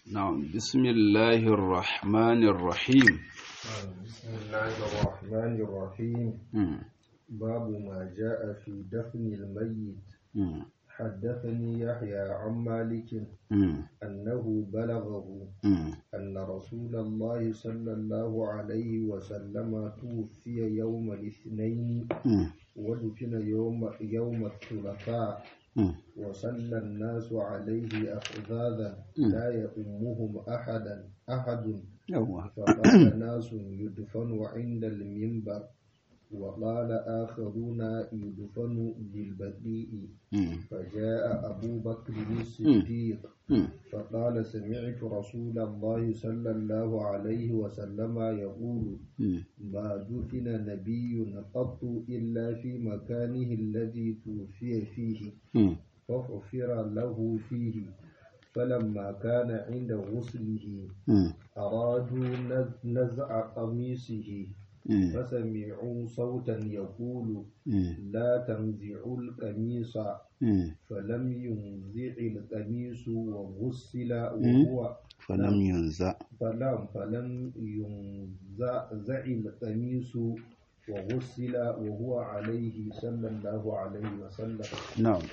نعم بسم الله الرحمن الرحيم بسم الله الرحمن الرحيم مم. باب ما جاء في دفن الميت مم. حدثني يحيى عن مالك مم. أنه بلغه مم. أن رسول الله صلى الله عليه وسلم توفي يوم الاثنين مم. ودفن يوم يوم الثلاثاء مم. وصلى الناس عليه أفذاذا لا يؤمهم أحدا أحد يوه. فقال ناس يدفن عند المنبر وقال آخرون يدفن بالبقيء مم. فجاء أبو بكر الصديق مم. فقال سمعت رسول الله صلى الله عليه وسلم يقول مم. ما دفن نبي قط إلا في مكانه الذي توفي فيه مم. فغفر له فيه فلما كان عند غسله مم. أرادوا نز- نزع قميصه مم. فسمعوا صوتا يقول مم. لا تنزعوا القميص مم. فلم ينزع القميص وغسل وهو فلم ينزع فلم فلم ينزع القميص وغسل وهو عليه صلى الله عليه وسلم نعم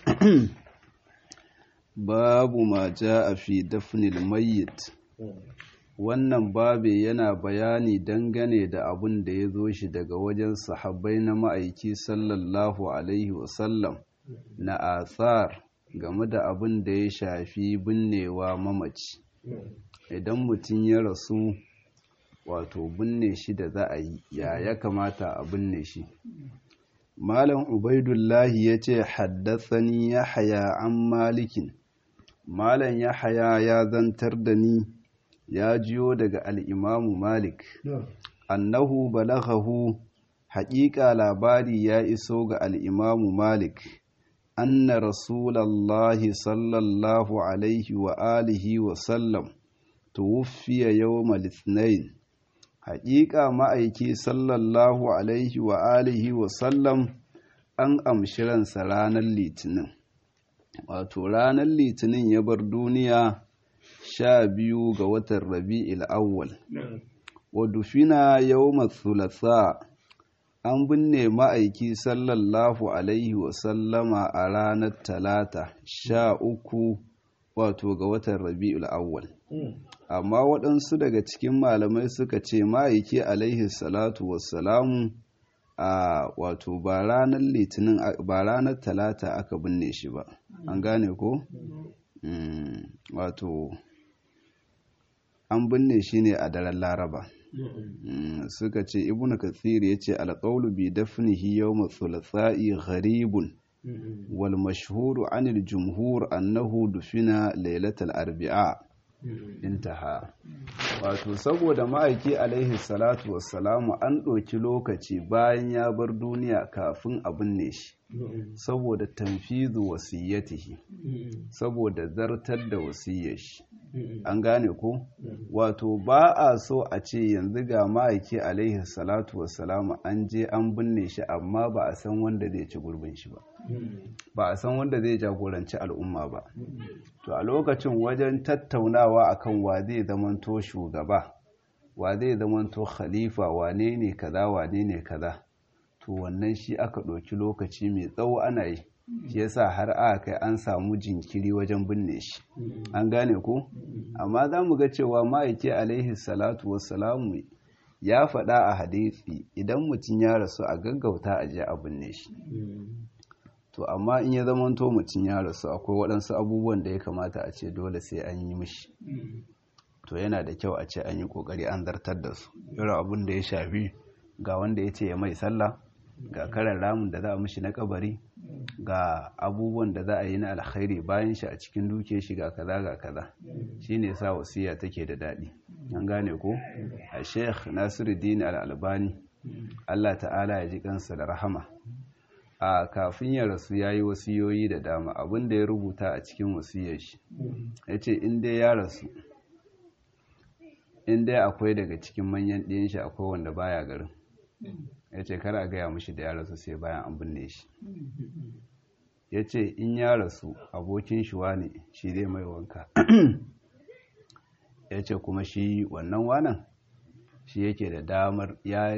babu ma ja'a fi dafnil mayyit wannan babe yana bayani dangane da abun da ya zo shi daga wajen sahabbai na ma'aiki sallallahu alaihi wasallam na athar game da abun da ya shafi binnewa mamaci idan mutum ya rasu wato binne shi da za a yi ya ya kamata a binne shi malam ubaidullahi ya ce haddasani ya haya an malikin malam ya haya ya zantar da ni ya jiyo daga al'imamu malik annahu balaghahu haƙiƙa labari ya iso ga al'imamu malik anna rasulallahi sallallahu alaihi wa alihi wa sallam tuwuffiya yawmal ithnain haƙiƙa ma'aiki sallallahu alaihi wa alihi wa sallam an amshi ransa ranar litinin wato ranar litinin ya bar duniya sha biyu ga watan rabi'il awwal wa dufina yawma thulatha an binne ma'aiki sallallahu alaihi wa sallama a ranar talata sha uku wato ga watan rabi'ul awwal amma waɗansu daga cikin malamai suka ce ma'aiki alaihi salatu wassalamu a wato ba ranar litinin ba ranar talata aka binne shi ba an gane ko Mm, wato an binne shi ne a daren laraba Mm, suka ce ibnu kathir ya ce alƙaulu bi dafnihi yawma thulatha'i gharibun wal mashhuru anil jumhur annahu dufina lailatal arbi'a intaha wato saboda ma'aiki alaihi salatu wassalamu an ɗauki lokaci bayan ya bar duniya kafin a binne shi saboda tanfizu wasiyyatihi saboda zartar da wasiyyar shi an gane ko wato ba a so a ce yanzu ga ma'aiki alaihi salatu wassalamu an je an binne shi amma ba a san wanda zai ci gurbin shi ba ba a san wanda zai jagoranci al'umma ba to a lokacin wajen tattaunawa akan wa zai zamanto shugaba wa zai zamanto khalifa wane ne kaza wane ne kaza to wannan shi aka ɗauki lokaci mai tsawo ana yi shi yasa har aka kai an samu jinkiri wajen binne shi an gane ko amma za mu ga cewa ma'aiki alaihi salatu wassalamu ya faɗa a hadisi idan mutum ya rasu a gaggauta a je a binne shi to amma in ya zamanto mutum ya rasu akwai waɗansu abubuwan da ya kamata a ce dole sai an yi mishi to yana da kyau a ce an yi ƙoƙari an zartar da su irin abin da ya shafi ga wanda ya ce ya mai sallah ga karan ramin da za a mishi na kabari ga abubuwan da za a yi na alkhairi bayan shi a cikin duke shi ga kaza ga kaza shine sa wasiya take da daɗi an gane ko a sheikh nasiruddin al-albani Allah ta'ala ya ji kansa da rahama a kafin ya rasu ya yi wasiyoyi da dama abin da ya rubuta a cikin wasiyar shi ya ce in dai ya rasu in dai akwai daga cikin manyan ɗiyan shi akwai wanda baya garin ya ce kara gaya mashi da ya rasu sai bayan an binne shi ya ce in ya rasu abokin shi ne shi zai mai wanka ya ce kuma shi wannan wanan shi yake da damar ya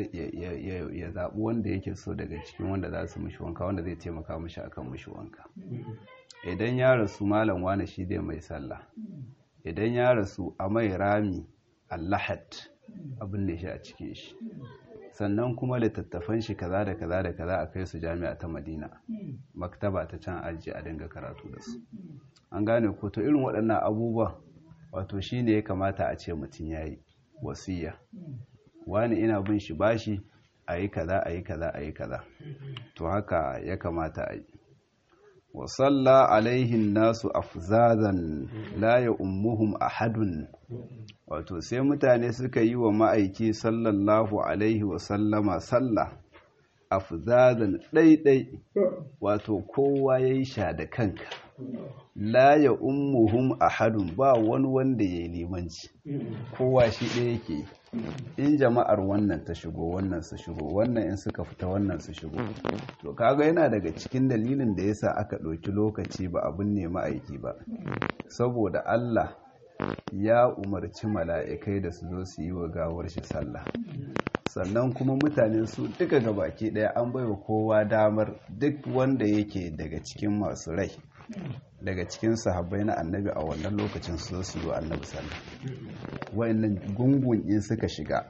zaɓi wanda yake so daga cikin wanda za su mushi wanka wanda zai taimaka mushi akan mushi wanka idan ya rasu malam wane shi dai mai sallah idan ya rasu a mai rami allahat abin da shi a cikin shi sannan kuma littattafan shi kaza da kaza da kaza a kai su jami'a ta madina maktaba ta can aji a dinga karatu da su an gane ko to irin waɗannan abubuwa wato shi ne ya kamata a ce mutum ya yi wasiya wani ina bin shi bashi a yi kaza a yi kaza a yi kaza to haka ya kamata a yi wa salla alaihin nasu afzazan la ya ummuhum ahadun wato sai mutane suka yi wa ma'aiki sallallahu alaihi wa sallama sallah afzazan ɗaiɗai wato kowa ya yi sha da kanka la ya ummuhum ahadun ba wani wanda ya yi limanci kowa shi ɗaya yake in jama'ar wannan ta shigo wannan su shigo wannan in suka fita wannan su shigo to kaga yana daga cikin dalilin da yasa aka ɗauki lokaci ba abin ne ma'aiki ba saboda Allah ya umarci mala'ikai da su zo su yi wa gawar shi sallah sannan kuma mutane su duka gabaki ɗaya an baiwa kowa damar duk wanda yake daga cikin masu rai daga cikin sahabbai na annabi a wannan lokacin su su yi wa annabi sallah wa'annan gungun in suka shiga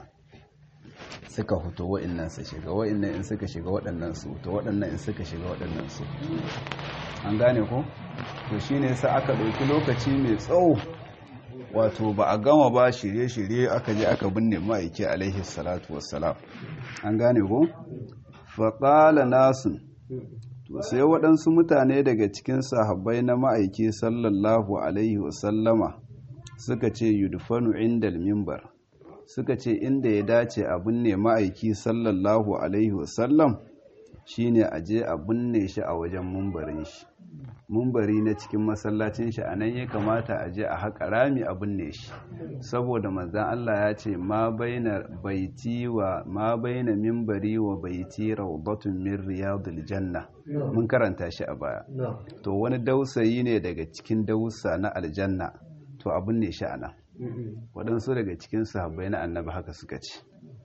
suka huto wa'annan su shiga wa'annan in suka shiga waɗannan su to waɗannan in suka shiga waɗannan su an gane ko to shine sai aka ɗauki lokaci mai tsawo wato ba a gama ba shirye-shirye aka je aka binne ma'aiki alaihi salatu wassalam an gane ko faƙala nasun to sai waɗansu mutane daga cikin sahabbai na ma'aiki sallallahu alaihi wasallama suka ce yudfanu indal mimbar suka ce inda ya dace a binne ma'aiki sallallahu alaihi wasallam shine a je a binne shi a wajen mumbarin shi mumbari na cikin masallacin shi a nan ya kamata a je a haƙa rami a binne shi saboda manzan Allah ya ce ma baina baiti wa ma baina mimbari wa baiti rawdatun min riyadil janna mun karanta shi a baya to wani dausayi ne daga cikin dausa na aljanna to a binne shi a nan waɗansu daga cikin sahabbai na annabi haka suka ce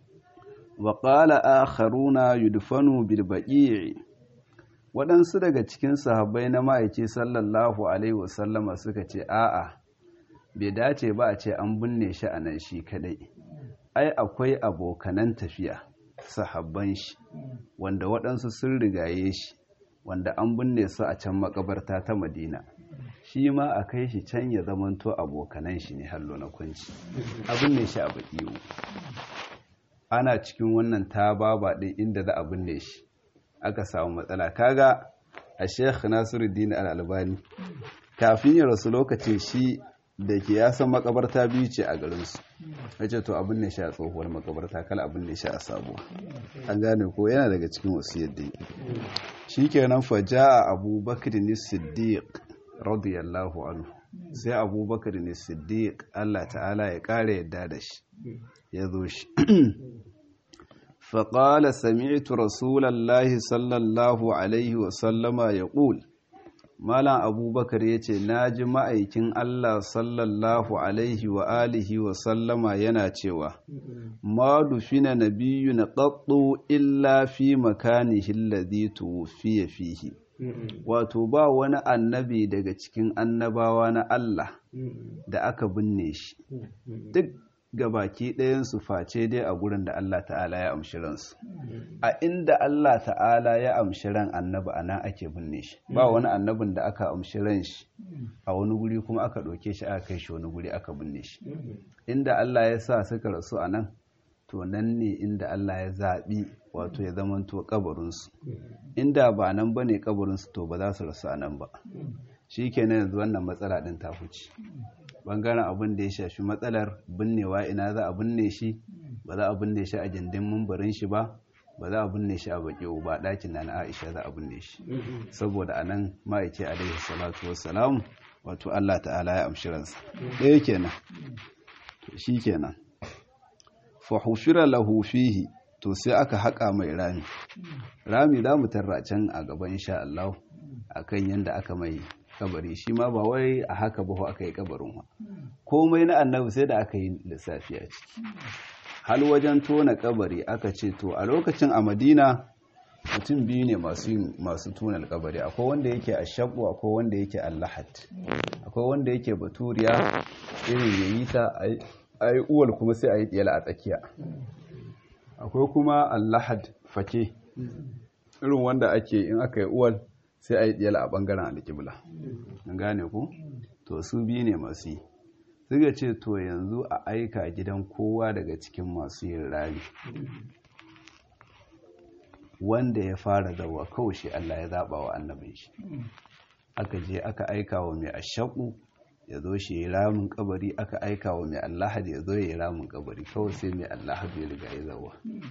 wa qala akharuna yudfanu bil baqi'i waɗansu daga cikin sahabbai na ma'aiki sallallahu alaihi wasallama suka ce a'a bai dace ba a ce an binne shi a nan shi kadai ai akwai abokanan tafiya sahabban shi wanda waɗansu sun rigaye shi wanda an binne su a can makabarta ta madina shi ma a kai shi can ya zamanto abokanan shi ne hallo na kunci a binne shi a bakiwo ana cikin wannan ta baba ɗin inda za a binne shi aka samu matsala kaga a sheikh nasiruddin al-albani kafin ya rasu lokacin shi da ke ya san makabarta biyu ce a garinsu yace to abin ne shi a tsohuwar makabarta kala abin ne shi a sabuwa an gane ko yana daga cikin wasiyar da shikenan fa jaa abubakar ni siddiq radiyallahu anhu sai abubakar ne siddiq Allah ta'ala ya kare yadda da shi ya zo shi فقال سمعت رسول الله صلى الله عليه وسلم يقول Malam Abubakar ya ce, Na ji ma'aikin Allah sallallahu Alaihi wa alihi wa sallama yana cewa, Ma dufina na biyu na ƙaɗɗo illa fi makanihin ladhi tuwfiya fihi. Wato, ba wani annabi daga cikin annabawa na Allah da aka binne shi, duk ga baki ɗayansu face dai a gurin da Allah ta'ala ya amshi ransu a inda Allah ta'ala ya amshi ran annabi a nan ake binne shi ba wani annabin da aka amshi ran shi a wani guri kuma aka ɗauke shi aka kai shi wani guri aka binne shi inda Allah ya sa suka rasu a nan to nan ne inda Allah ya zaɓi wato ya zamanto kabarinsu inda ba nan ba ne kabarinsu to ba za su rasu a nan ba shi kenan yanzu wannan matsala ɗin ta huce bangaren abin da ya shafi matsalar binnewa ina za a binne shi ba za a binne shi a gindin mumbarin shi ba ba za a binne shi a baki ba ɗakin na Aisha za a binne shi saboda a nan ma'aiki alaihi salatu wassalam wato Allah ta'ala ya amshi ransa ɗaya kenan shi kenan fa hufira lahu fihi to sai aka haƙa mai rami rami za mu tarra can a gaban insha Allah akan yanda aka mai kabari shi ma ba wai a haka ba aka yi kabarin wa komai na annabi sai da aka yi lissafi a ciki hal wajen tona kabari aka ce to a lokacin a madina mutum biyu ne masu tunan kabari akwai wanda yake a shabu akwai wanda yake allahat akwai wanda yake baturiya irin yayi ta a yi uwal kuma sai a yi ɗiyala a tsakiya akwai kuma allahad fake irin wanda ake in aka yi uwal sai a yi ɗiyala a ɓangaren alƙibla gane ku to su biyu ne masu yi suka ce to yanzu a aika gidan kowa daga cikin masu yin rami wanda ya fara zawa kawai shi Allah ya zaɓa wa annabin shi aka je aka aika wa mai ashaku ya zo shi ya ramin kabari aka aika wa mai allahad ya zo ya yi ramin kabari kawai sai mai allahad ya riga ya zawa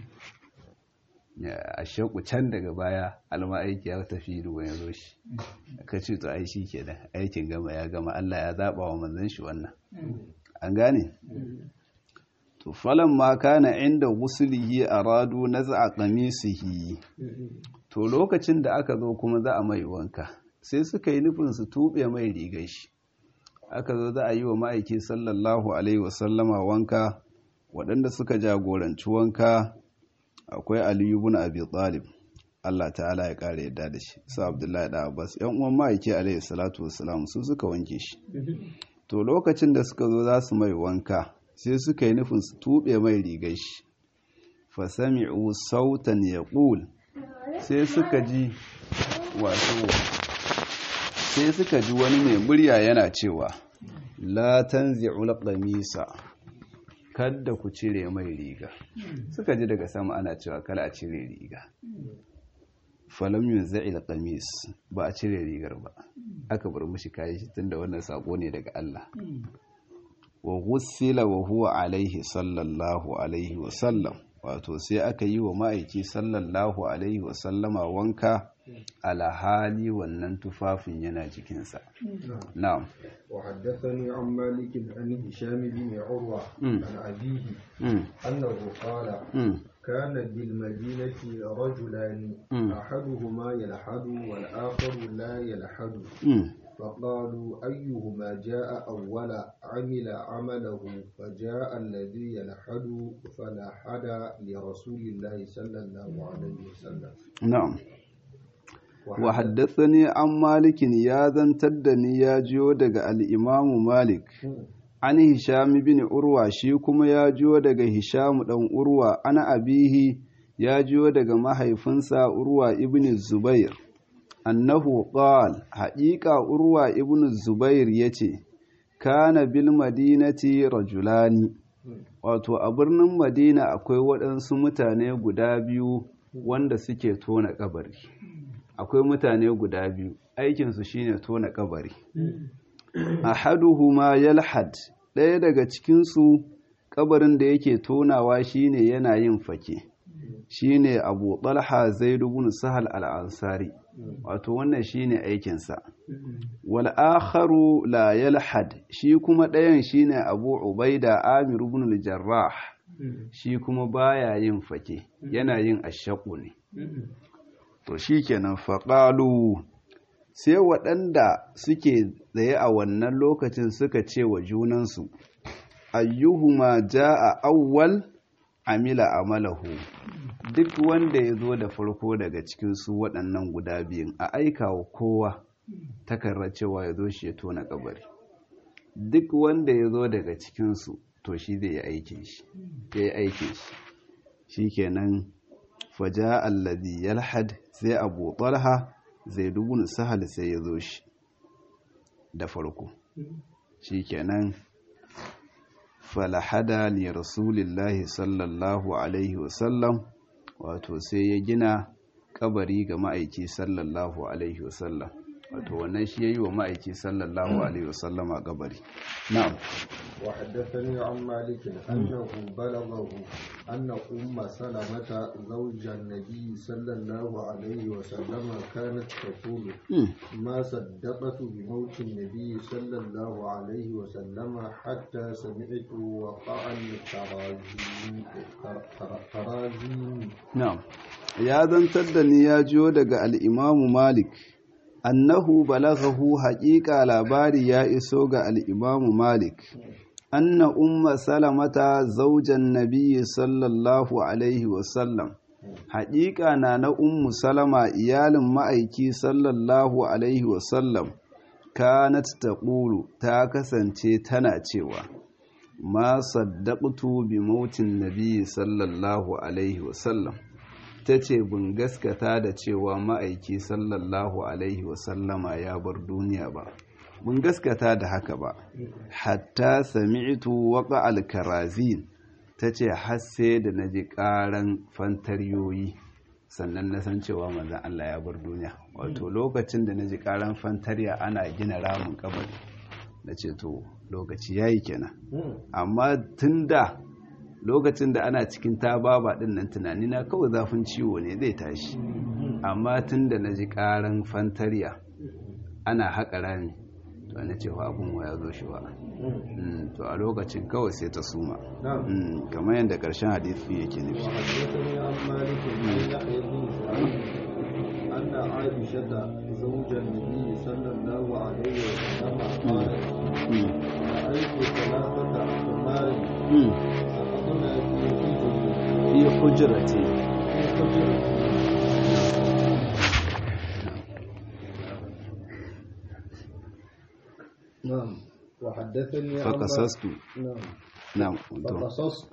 ashaku can daga baya alma aiki ya tafi ruwa ya zo shi aka ce to ai shi kenan aikin gama ya gama Allah ya zaɓa wa manzon shi wannan an gane to falan ma kana inda gusulihi aradu naz'a qamisihi to lokacin da aka zo kuma za a mai wanka sai suka yi nufin su tube mai rigar shi aka zo za a yi wa ma'aiki sallallahu alaihi wasallama wanka waɗanda suka jagoranci wanka akwai aliyu ibn abi talib Allah ta'ala ya kare yadda da shi su abdullahi da abbas yan uwan ma'aiki alaihi salatu wassalam su suka wanke shi to lokacin da suka zo za su mai wanka sai suka yi nufin su tuɓe mai rigar shi fasami'u sautan ya ƙul sai suka ji wato sai suka ji wani mai murya yana cewa la tanzi'ul qamisa kada ku cire mai riga suka ji daga sama ana cewa kala a cire riga falam yunza'il qamis ba a cire rigar ba aka bar mishi kayan shi tunda wannan sako ne daga Allah wa ghussila wa huwa alaihi sallallahu alaihi wa sallam wato sai aka yi wa ma'aiki sallallahu alaihi wa sallama wanka alhali wannan tufafin yana jikinsa na'am wa haddathani an malik an hisham bin urwa an abihi annahu qala كان بالمدينة رجلان أحدهما يلحد والآخر لا يلحد فقالوا أيهما جاء أول عمل عمله فجاء الذي يلحد فلحد لرسول الله صلى الله عليه وسلم نعم وحدثني عن مالك يا ذن تدني يا جودك الإمام مالك an hisham bin urwa shi kuma ya jiyo daga hisham dan urwa ana abihi ya jiyo daga mahaifinsa urwa ibn zubair annahu qal haqiqa urwa ibn zubair yace kana bil madinati rajulani wato a birnin madina akwai waɗansu mutane guda biyu wanda suke tona kabari akwai mutane guda biyu aikinsu shine tona kabari ahaduhuma yalhad ɗaya daga cikinsu kabarin da yake tonawa shine yana yin fake shine abu talha zaid ibn sahal al-ansari wato wannan shine aikinsa wal akharu la yalhad shi kuma ɗayan shine abu ubaida amir ibn al-jarrah shi kuma baya yin fake yana yin ashaqu ne to shikenan faqalu sai waɗanda suke tsaye a wannan lokacin suka ce wa junansu ayyuhuma ja'a awwal amila amalahu duk wanda ya zo da farko daga cikin su waɗannan guda biyun a aika wa kowa takarra cewa ya zo shi ya tona kabari duk wanda ya zo daga cikinsu to shi zai yi aikin shi ya yi aikin shi shi kenan faja allazi yalhad sai abu talha zai dubun sahal sai ya zo shi da farko shi kenan falahada li rasulillahi sallallahu alaihi wasallam wato sai ya gina kabari ga ma'aiki sallallahu alaihi wasallam wato wannan shi yayi wa ma'aiki sallallahu alaihi wasallam a kabari na'am wa haddathani an malik annahu balaghahu anna umma salamata zawjan nabi sallallahu alaihi wasallam kanat taqulu ma saddaqatu bi mawt nabi sallallahu alaihi wasallam hatta sami'tu waqa'an tarazim na'am ya zantar da ni ya jiyo daga al-imamu malik annahu balaghahu haƙiƙa labari ya iso ga al'imamu malik anna umma salamata zaujan nabiyyi sallallahu alaihi wasallam haƙiƙa na na ummu salama iyalin ma'aiki sallallahu alaihi wasallam kanat taqulu ta kasance tana cewa ma saddaqtu bi mautin nabiyyi sallallahu alaihi wasallam ta ce bin gaskata da cewa ma'aiki sallallahu alaihi wasallama ya bar duniya ba mun gaskata da haka ba hatta sami'tu waqa al-karazin tace har sai da naji karan fantariyoyi sannan na san cewa manzon Allah ya bar duniya wato lokacin da naji karan fantariya ana gina ramin kabari nace to lokaci yayi kenan amma tunda lokacin da ana cikin tababa din nan tunani na kawai zafin ciwo ne zai tashi amma tunda naji karan fantariya ana haƙa rami to na cewa abin ya zo shi ba to a lokacin kawai sai ta suma kamar yadda ƙarshen hadisi yake nufi أن عائشة زوج النبي صلى الله عليه وسلم قالت رأيت ثلاثة أقمار سقطنا في حجرتي في حجرتي نعم وحدثني عن فقصصت نعم نعم فقصصت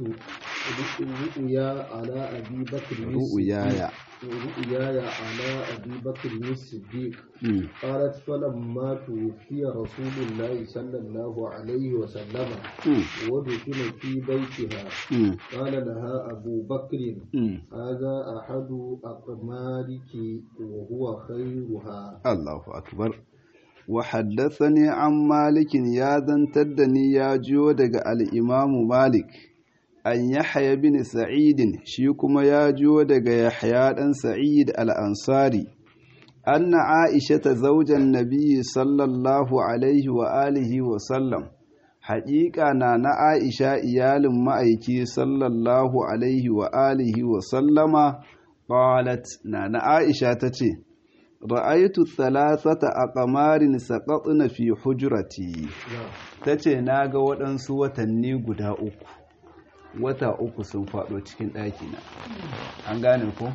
رؤيا على أبي بكر رؤياي رؤياي على أبي بكر الصديق مم. قالت فلما توفي رسول الله صلى الله عليه وسلم مم. ودفن في بيتها مم. قال لها أبو بكر مم. هذا أحد أقمارك وهو خيرها Allahu akbar wa haddathani an malikin ya zantar da ni ya jiyo daga al'imamu malik an yahya bin sa'idin shi kuma ya jiyo daga yahya ɗan sa'id al'ansari anna aisha ta zaujan nabiyyi sallallahu alaihi wa alihi wa sallam haƙiƙa na na aisha iyalin ma'aiki sallallahu alaihi wa alihi wa sallama qalat na na aisha ta ce ra'aitu thalathata aqmarin saqatna fi hujrati نعم tace naga waɗansu watanni guda uku wata uku sun faɗo cikin ɗakina an gane ko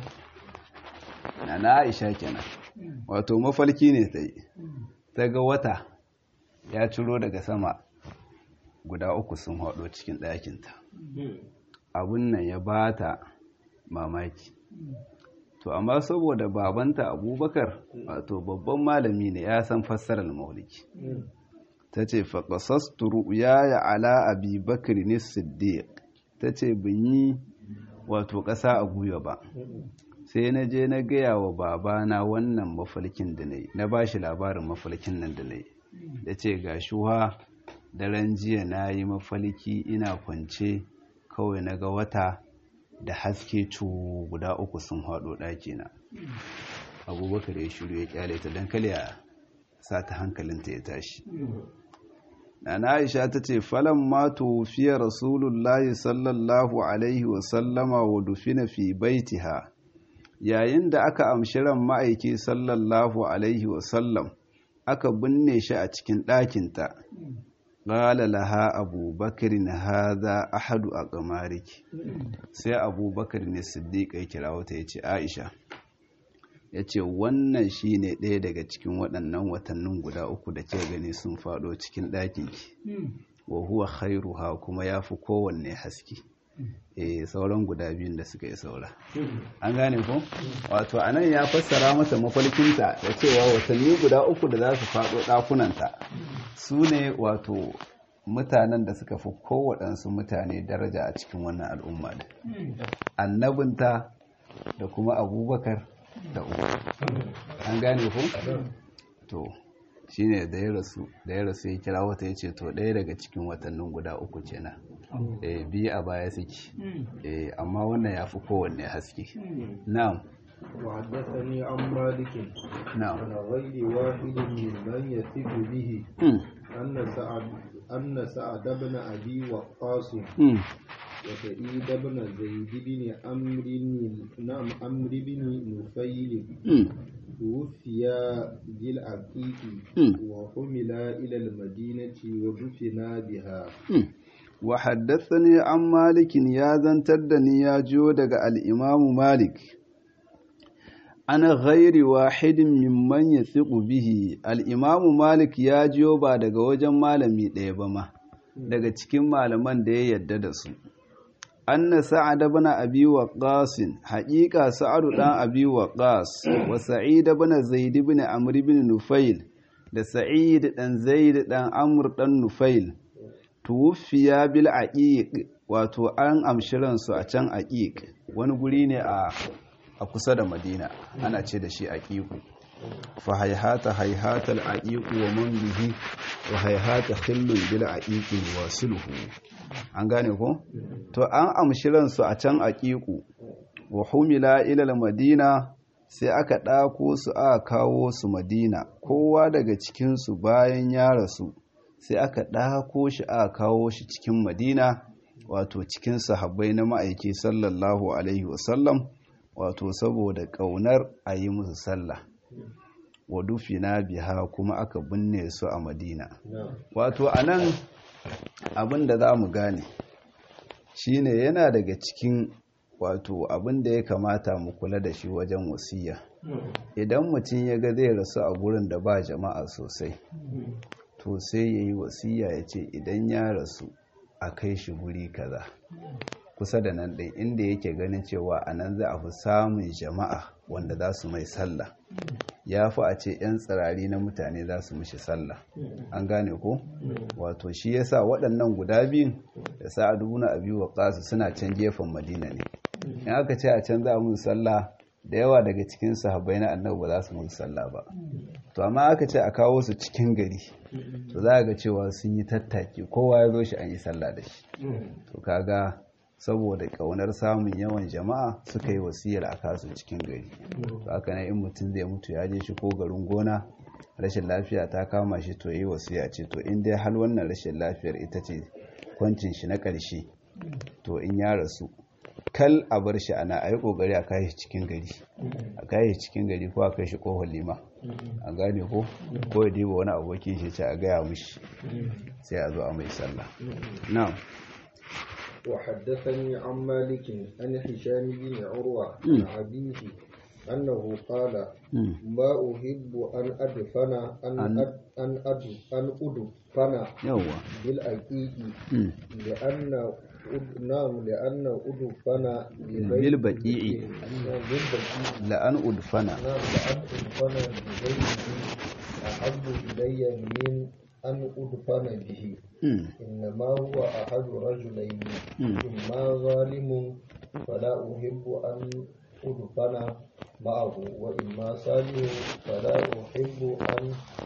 na na Aisha kenan wato mafalki ne ta yi ta ga wata ya ciro daga sama guda uku sun faɗo cikin ɗakinta abun nan ya bata mamaki to amma saboda babanta abubakar wato babban malami ne ya san fassarar mauliki ta ce faƙasastu ru'yaya ala abi bakr ne siddiq ta ce bin yi wato ƙasa a guya ba sai na je na gaya wa babana wannan mafalkin da na yi na ba shi labarin mafalkin nan da na yi da ce ga shuwa daren jiya na yi mafalki ina kwance kawai na ga wata da haske cu guda uku sun haɗo ɗakina abubakar ya shiru ya kyale ta don kale a sa ta hankalinta ya tashi na aisha ta ce falon mato fiye rasulullahi sallallahu alaihi wasallama wa dufina fi baitiha yayin da aka amshi ran ma'aiki sallallahu alaihi wasallam aka binne shi a cikin ɗakinta ƙala laha abubakar na haza ahadu a ƙamariki sai abubakar ne siddiƙa ya kira wata ya ce aisha ya ce wannan shi ne ɗaya daga cikin waɗannan watannin guda uku da ke gani sun faɗo cikin ɗakinki wa huwa khairuha kuma ya fi kowanne haske eh sauran guda biyun da suka yi saura an gane ko wato anan ya fassara mata mafalkinta da cewa watanni guda uku da za su faɗo ɗakunanta su ne wato mutanen da suka fi kowaɗansu mutane daraja a cikin wannan al'umma da annabinta da kuma abubakar da uku an gane ko to shine da ya rasu da ya rasu ya kira wata ya ce to ɗaya daga cikin watannin guda uku kenan eh biyu a baya suke eh amma wannan ya fi kowanne haske na'am وحدثني عن مالك na'am عن غير واحد ممن يثق به Mm, أن سعد أن سعد بن أبي وقاص mm, وسعيد بن زيد بن عمرو نعم عمرو بن نفيل توفيا بالعقيق وحملا إلى المدينة ودفنا بها وحدثني عن مالك يا زنتدني يا جودك الإمام مالك ana ghairi wahidin mimman ya bihi al'imamu malik ya jiyo ba daga wajen malami ɗaya ba ma daga cikin malaman da ya yadda da su anna sa'ad ibn abi waqqas haqiqa sa'ad dan abi waqqas wa sa'id ibn zaid ibn amr ibn nufail da sa'id dan zaid dan amr dan nufail tuwfiya bil aqiq wato an amshiran su a can aqiq wani guri ne a a kusa da madina ana ce da shi aqiqu fa hayhata hayhata al aqiqu wa man bihi wa hayhata khillun bil aqiqi wasiluhu an gane ko to an amshi ransu a can aqiqu wa humila ila al madina sai aka ɗako su aka kawo su madina kowa daga cikin su bayan ya rasu sai aka ɗako shi aka kawo shi cikin madina wato cikin sahabbai na ma'aiki sallallahu alaihi wasallam wato saboda ƙaunar a yi musu sallah wa dufina biha kuma aka binne su a madina wato a nan abin da za mu gane shine yana daga cikin wato abin da ya kamata mu kula da shi wajen wasiya idan mutum ya ga zai rasu a gurin da ba jama'a sosai to sai ya yi wasiya ya ce idan ya rasu a kai shi guri kaza kusa da nan ɗin inda yake ganin cewa a nan za a fi samun jama'a wanda za su mai sallah ya fi a ce 'yan tsirari na mutane za su mishi sallah an gane ko wato shi yasa waɗannan guda biyun da sa'adu na abi waqas suna can gefen madina ne in aka ce a can za a musu sallah da yawa daga cikin sahabbai na annabi ba za su musu sallah ba to amma aka ce a kawo su cikin gari to za ga cewa sun yi tattaki kowa ya zo shi an yi sallah da shi to kaga saboda kaunar samun yawan jama'a suka yi wasiyar a kasu cikin gari to haka ne in mutum zai mutu ya je shi ko garin gona rashin lafiya ta kama shi to yi wasiya ce to in dai hal wannan rashin lafiyar ita ce kwancin shi na ƙarshe to in ya rasu kal a bar shi ana a yi ƙoƙari a kai shi cikin gari a kai shi cikin gari ko a kai shi ƙofar lima a gane ko ko ya diba wani abokin shi ce a gaya mishi sai a zo a mai sallah na'am وحدثني عن مالك عن هشام بن عروة عن أبيه أنه قال ما أحب أن أدفن أن أد أن أد أن أدفن بالأكيد لأن نعم لأن أدفن بالبقيع لأن أدفن نعم لأن أدفن بغيره أحب إلي من أن أدفن به إنما هو أحد رجلين إما ظالم فلا أحب أن أدفن معه وإما صالح فلا أحب أن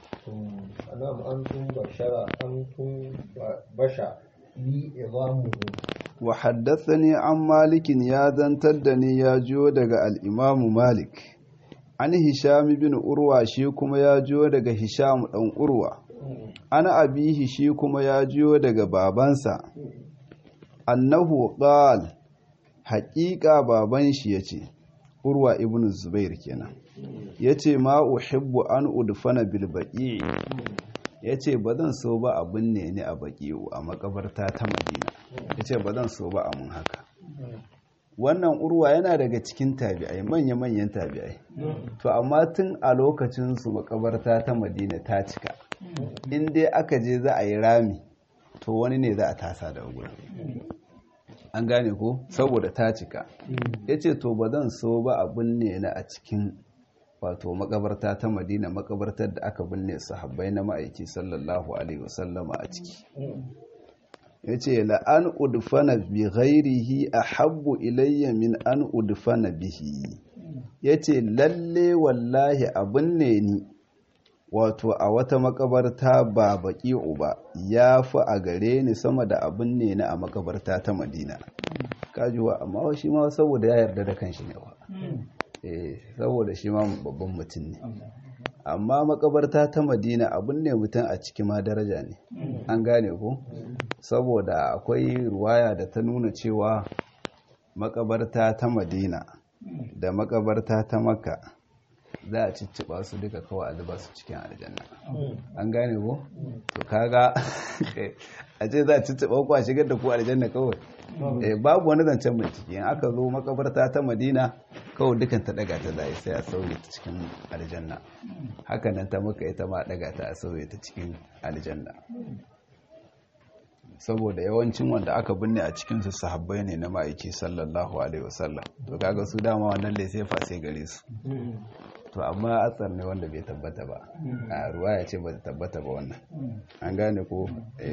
نعم أنتم بشر أنتم بشر لي عظامه وحدثني عن مالك يا زنتدني يا جو daga الإمام مالك an hisham bin urwa shi kuma ya jiyo daga hisham dan urwa ana abihi shi kuma ya jiyo daga babansa annahu qal haƙiƙa baban shi yace urwa ibn zubair kenan yace ma uhibbu an udfana bil baqi yace bazan so ba abun ne ni a baqi'u a makabarta ta madina yace bazan so ba amun haka wannan urwa yana daga cikin tabi'ai manya-manyan tabi'ai to amma tun a lokacin su makabarta ta madina ta cika in dai aka je za a yi rami to wani ne za a tasa da wurin an gane ko saboda ta cika ya ce to ba zan so ba a binne na a cikin wato makabarta ta madina makabartar da aka binne sahabbai na ma'aiki sallallahu alaihi wasallama a ciki ya ce la'an udfana bi ghairihi a habbu ilayya min an udfana bihi ya ce lalle wallahi abin ne ni wato a wata makabarta ba baki uba ya fi a gare ni sama da abin ne na a makabarta ta madina kajuwa amma shi ma saboda ya yarda da kanshi ne wa saboda shi ma babban mutum ne amma makabarta ta madina abin ne mutum a ciki ma daraja ne an gane ko saboda akwai ruwaya da ta nuna cewa makabarta ta madina da makabarta ta makka za a cicciɓa su duka kawai a zuba su cikin aljanna an gane ko to kaga a ce za a cicciɓa ku a shigar da ku aljanna kawai babu wani zancen mai ciki in aka zo makabarta ta madina kawai dukan ta daga ta zai sai a sauye ta cikin aljanna hakanan ta maka ita ma daga ta a sauye ta cikin aljanna saboda yawancin wanda aka binne a cikinsu sahabbai ne na ma'aiki sallallahu alaihi wasallam to kaga su dama wannan da sai fa sai gare su to amma atsar ne wanda bai tabbata ba a ruwaya ce ba ta tabbata ba wannan an gane ko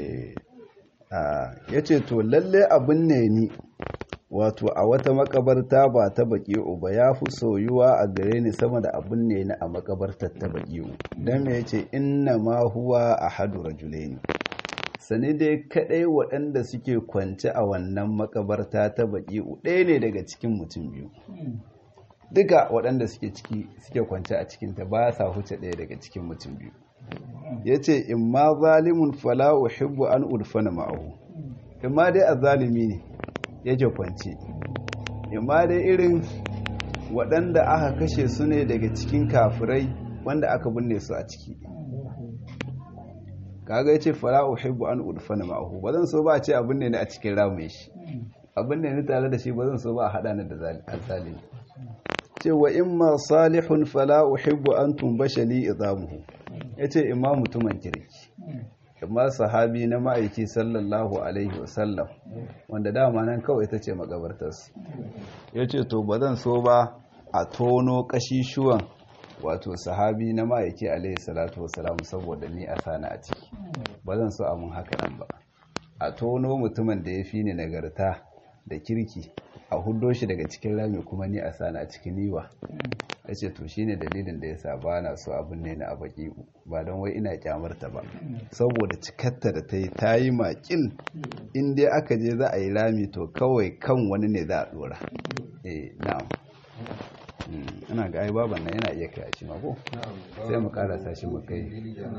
ya ce to lalle abin ne ni wato a wata makabarta ba ta baki'u ba ya fi soyuwa a gare ni sama da abin ne ni a makabartar ta baki'u don me ya ce inna ma huwa a hadu rajulaini sani dai kadai waɗanda suke kwance a wannan makabarta ta baki'u ɗaya ne daga cikin mutum biyu duka waɗanda suke ciki suke kwance a cikinta ba sa huce ɗaya daga cikin mutum biyu ya ce in ma zalimun fala uhibbu an urfana ma'ahu in ma dai a zalimi ne yake kwance in ma dai irin waɗanda aka kashe su ne daga cikin kafirai wanda aka binne su a ciki kaga yace fala uhibbu an urfana ma'ahu ba zan so ba a ce abin ne a cikin ramin shi abin ne ni tare da shi ba zan so ba a haɗa ni da zalimi cewa imma salihun fala uhibbu an tumbasha li idamuhu yace imma mutumin kirki imma sahabi na ma'aiki sallallahu alaihi wasallam wanda dama nan kawai ita ce makabartarsu yace to ba zan so ba a tono kashishuwan wato sahabi na ma'aiki alaihi salatu wasalam saboda ni a sana a ciki ba zan so a mun haka nan ba a tono mutumin da ya fi ni nagarta da kirki a hudo shi daga cikin rami kuma ni a sana a cikin niwa ya ce to shine dalilin da ya sa ba na so abin ne na a baki ba don wai ina kyamarta ba saboda cikatta da ta yi ta yi makil in dai aka je za a yi rami to kawai kan wani ne za a dora eh na'am ina ga ai baban nan yana iya kai shi ma ko sai mu karasa shi mu kai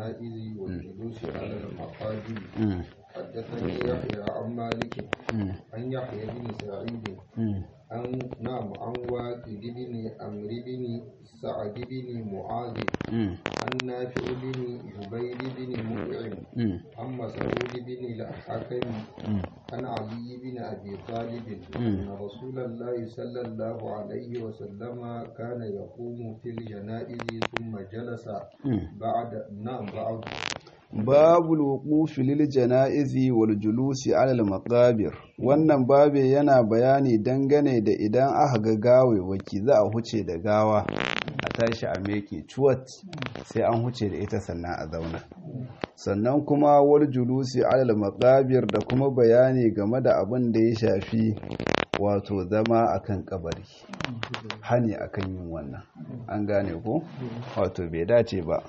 حدثني يحيى عن مالك عن يحيى بن سعيد عن نعم عن واكد بن عمرو بن سعد بن معاذ عن نافع بن جبير بن مطعم عن مسعود بن الحكم عن علي بن ابي طالب ان رسول الله صلى الله عليه وسلم كان يقوم في الجنائز ثم جلس بعد نعم بعد babu wuqufi lil janaizi wal julusi ala al maqabir wannan babe yana bayani dangane da idan aka ga gawe waki za a huce da gawa a tashi a meke cuwat sai an huce da ita sannan a zauna sannan kuma wal julusi ala al maqabir da kuma bayani game da abin da ya shafi wato zama akan kabari hani akan yin wannan an gane ko wato bai dace ba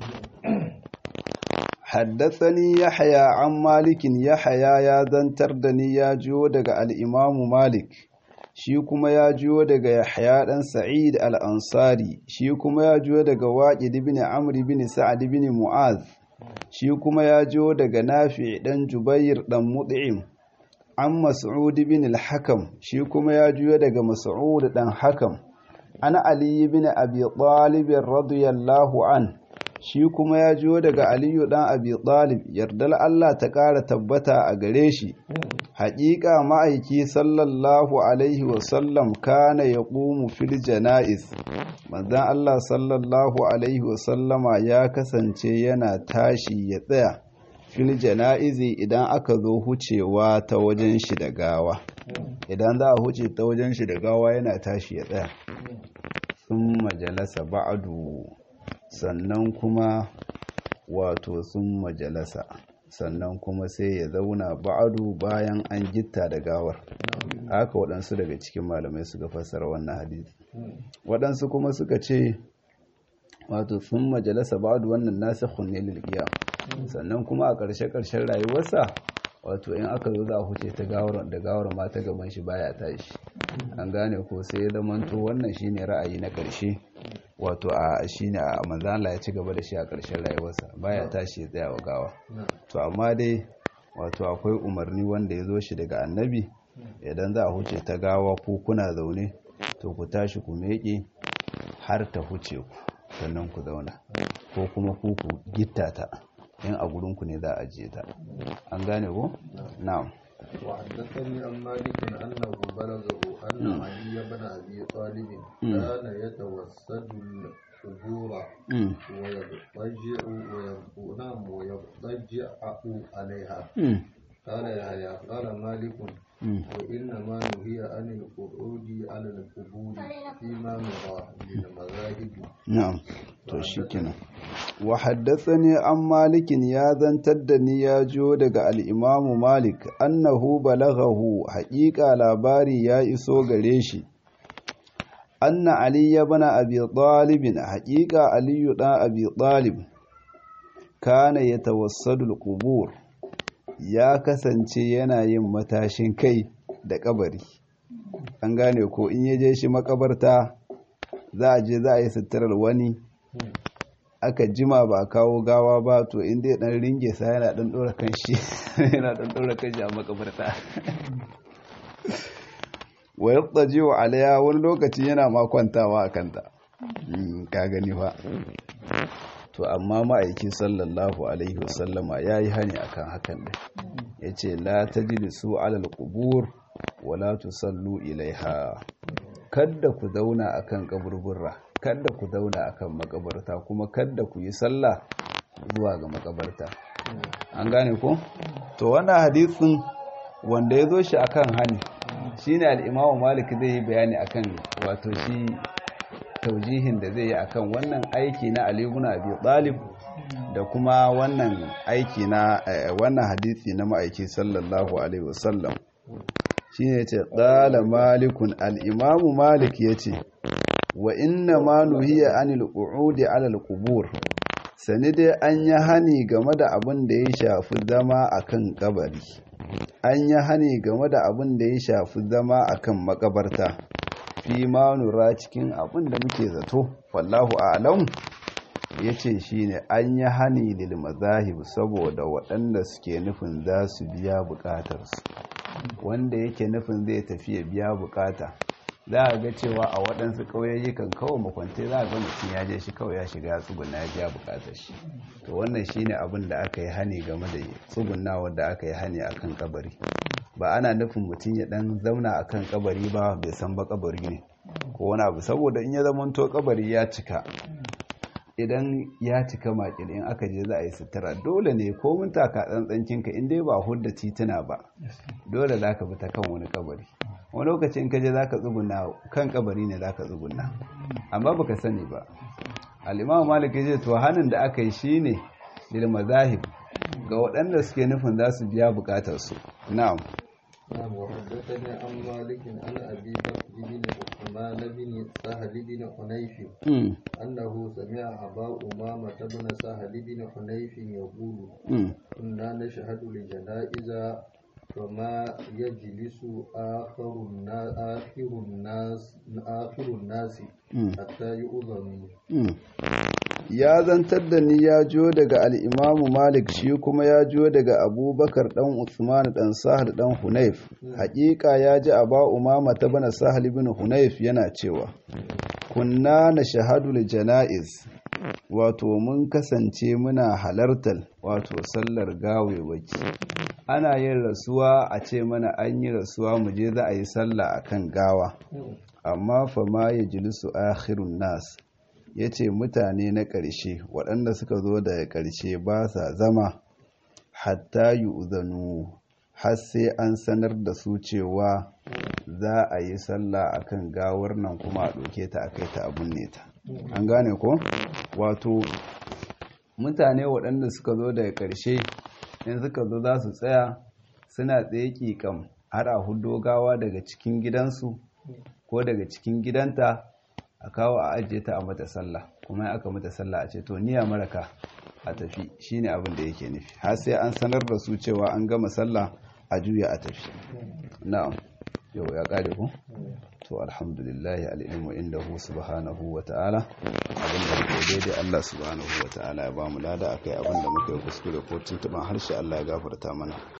حدثني يحيى عن مالك يحيى يا زنتر دني يا جيو daga al-Imam Malik shi kuma ya jiyo daga Yahya dan Sa'id al-Ansari shi kuma ya jiyo daga Waqid ibn Amr ibn Sa'd ibn Mu'az shi kuma ya jiyo daga Nafi' dan Jubair dan Mut'im an Mas'ud ibn al-Hakam shi kuma ya jiyo daga Mas'ud dan Hakam ana Ali ibn Abi Talib radiyallahu an shi kuma ya jiyo daga aliyu dan abi talib yardar Allah ta ƙara tabbata a gare shi haƙiƙa ma'aiki sallallahu alaihi wasallam kana ya ƙumu fil jana'iz manzan Allah sallallahu alaihi wasallama ya kasance yana tashi ya tsaya fil jana'izi idan aka zo hucewa ta wajen shi da gawa idan za a huce ta wajen shi da gawa yana tashi ya tsaya sun majalasa ba'adu sannan kuma wato sun majalasa sannan kuma sai ya zauna ba'adu bayan an gitta da gawar haka waɗansu daga cikin malamai suka fassara wannan hadisi waɗansu kuma suka ce wato sun majalasa ba'adu wannan nasa kunne lilgiya sannan kuma a ƙarshe-ƙarshen rayuwarsa wato in aka zo za a huce ta gawar da gawar ma ta gaban shi baya tashi an gane ko sai ya zamanto wannan shine ra'ayi na ƙarshe wato a shine a manzala ya ci gaba da shi a ƙarshen rayuwarsa baya tashi ya tsaya wa gawa to amma dai wato akwai umarni wanda ya zo shi daga annabi idan za a huce ta gawa ko kuna zaune to ku tashi ku meƙe har ta huce ku sannan ku zauna ko kuma ku ku gitta ta in a gurinku ne za a je ta an gane ko na'am وحدثني عن مالك أنه بلغه أن علي بن أبي طالب كان يتوسد القبور ويضطجع وينام ويضطجع عليها قال يحيى قال مالك وإنما نهي عن القعود على القبور فيما نرى من المذاهب نعم to shikenan wa haddathani an malikin ya zantar da ni ya jo daga al-imamu malik annahu balaghahu haqiqa labari ya iso gare shi anna ali ibn abi talib haqiqa ali dan abi talib kana yatawassadu al-qubur ya kasance yana yin matashin kai da kabari an gane ko in yaje shi makabarta za a je za a yi suturar wani aka jima ba kawo gawa ba to inda ya dan ringe sa yana dan dora kanshi yana dan dora kanshi a makabarta wa yattaji'u alaiha wani lokaci yana ma kwantawa a kanta ka gani fa to amma ma'aikin sallallahu alaihi wasallama yayi hani akan hakan da yace la tajlisu alal qubur wala tusallu ilaiha kadda ku zauna akan kaburburra kadda ku zauna akan makabarta kuma kadda ku yi sallah zuwa ga makabarta an gane ko to wannan hadisin wanda ya zo shi akan hani shine al-Imam Malik zai yi bayani akan wato shi taujihin da zai yi akan wannan aiki na Ali ibn Abi Talib da kuma wannan aiki na wannan hadisi na ma'aiki sallallahu alaihi wasallam shine yace qala malikun al-Imam Malik yace wa inna ma nuhiya anil qu'udi ala al-qubur sani dai an yi hani game da abin da ya shafi zama akan kabari an yi hani game da abin da ya shafi zama akan makabarta fi ma nura cikin abin da muke zato wallahu a'lam yace shine an yi hani lil mazahib saboda waɗanda suke nufin za su biya bukatarsu wanda yake nufin zai tafi ya biya bukata za a ga cewa a waɗansu ƙauyayyukan kawai makwantai za a ga mutum ya je shi kawai ya shiga tsuguna ya biya buƙatar shi to wannan shine abin da aka yi hani game da tsuguna wanda aka yi hani akan kabari ba ana nufin mutum ya ɗan zauna akan kabari ba bai san ba kabari ne ko wani abu saboda in ya zamanto kabari ya cika idan ya cika makil in aka je za a yi sutura dole ne ko mun taka tsantsancinka in dai ba hudda tituna ba dole za ka bi ta kan wani kabari wani lokacin kaje za ka tsuguna kan kabari ne za ka tsuguna amma ba ka sani ba al'imam malik ya to hannun da aka yi shi ne lil mazahib ga waɗanda suke nufin za su biya bukatarsu na'am نعم وحدثني عن مالك عن ابي بكر بن عثمان بن سهل بن حنيف انه سمع ابا امامه بن سهل بن حنيف يقول كنا نشهد لجنائز فما يجلس آخر الناس آخر الناس آخر الناس حتى يؤذن ya zantar da ni ya jo daga al'imamu malik shi kuma ya jo daga abubakar ɗan usman ɗan sahal ɗan hunayf haƙiƙa ya ji a ba umama ta bana sahal bin hunayf yana cewa kunna na shahadul jana'iz wato mun kasance muna halartar wato sallar gawewaki ana yin rasuwa a ce mana an yi rasuwa mu je za a yi sallah akan gawa amma fa ma ya jilisu akhirun nas ya ce mutane na ƙarshe waɗanda suka zo daga ƙarshe ba sa zama hatta yi uzanu har sai an sanar da su cewa za a yi sallah akan gawar nan kuma a ɗauke ta a kai ta abun ne ta an gane ko wato mutane waɗanda suka zo daga ƙarshe in suka zo za su tsaya suna tsaye ƙiƙam har a hudo gawa daga cikin gidansu ko daga cikin gidanta a kawo a ajiye ta a mata sallah kuma aka mata sallah a ce to niya maraka a tafi shine abin da yake nufi har sai an sanar da su cewa an gama sallah a juya a tafi na'am yau ya kare ku to alhamdulillah alilmu indahu subhanahu wa ta'ala abin da muke daidai Allah subhanahu wa ta'ala ya ba mu lada akai abin da muke kuskure ko tuntuban harshe Allah ya gafarta mana